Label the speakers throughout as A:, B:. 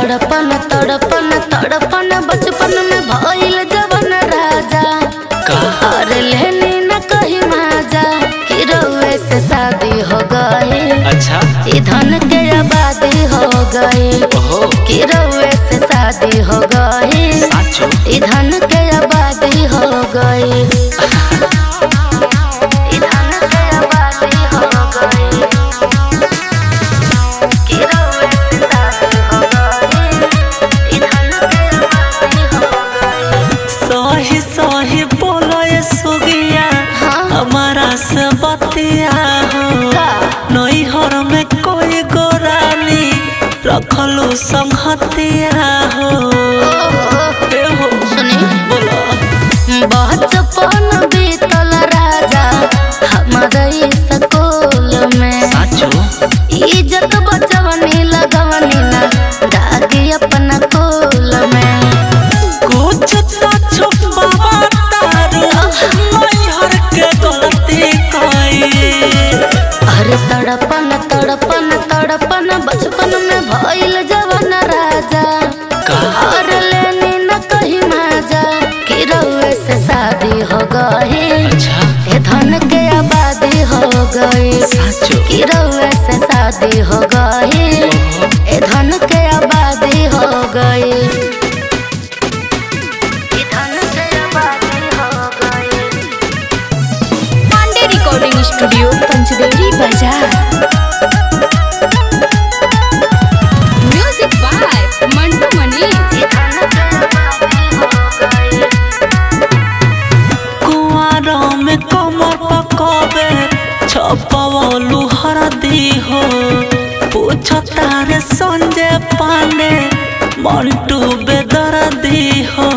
A: तड़पन तड़पन तड़पन बचपन में भइल जवन राजा
B: का
A: और लेनी न कही माजा कि रउए से शादी हो गई
B: अच्छा
A: ई धन के आबादी हो गई
B: ओहो
A: कि रउए से शादी हो गई
B: साचो
A: ई धन के आबादी हो गई ई धन के आबादी हो गई कि रउए से शादी हो गई ई धन के आबादी हो गई
B: सही सही बोलो ये सुगिया
A: हाँ।
B: हमारा से बतिया हो
A: का?
B: नैहर में कोई गोरानी रखलू संगतिया हो
A: ओहो
B: ए हो
A: सुनी
B: बोलो
A: बचपन बीतल राजा हमारे स्कूल में
B: साचो
A: इज्जत बचवनी लगवनी ना दागी अपना कोल में
B: कुछ तो छुपावा तारू नैहर के गलती कई
A: अरे तड़पन तड़पन तड़पन बचपन में भइल जवन राजा
B: का?
A: और लेनी न कही माजा कि रउए से शादी हो गई
B: अच्छा
A: ए धन के आबादी हो गई
B: साचो
A: कि रउए से शादी हो गई ए धन के आबादी हो गई ए धन के आबादी हो गई
C: Pandey recording studio Panchdevari Bazar music by Mantu Mani
A: ए धन के आबादी हो गई
B: कुआरों में कमर पकबे छपवलू हरदी हो पूछ तारे संजय पांडे मंटू बेदर्दी हो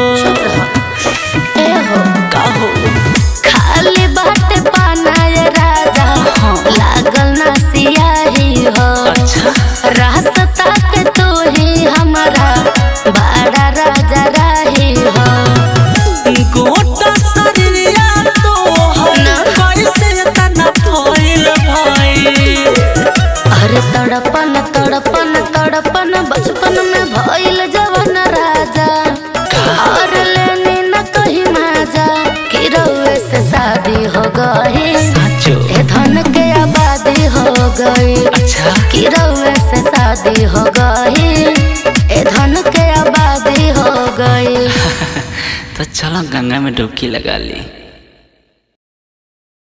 A: ए हो
B: कहो
A: खाली बाटे पानाए राजा
B: हाँ।
A: लागल ना सियाही हो
B: अच्छा
A: रास्ता के तू ही हमारा बड़ा राजा राही हो
B: गोटा शरीरिया तो
A: ना।
B: कैसे तना फैल भाई
A: अरे तड़पन तड़पन तड़पन बचपन में भइल जवन राजा और लेनी न कही माजा कि रउए से शादी हो गई
B: साचो
A: ए धन के आबादी हो गई
B: अच्छा
A: कि रउए से शादी हो गई ए धन के आबादी हो गई
B: तो चलो गंगा में डुबकी लगा ली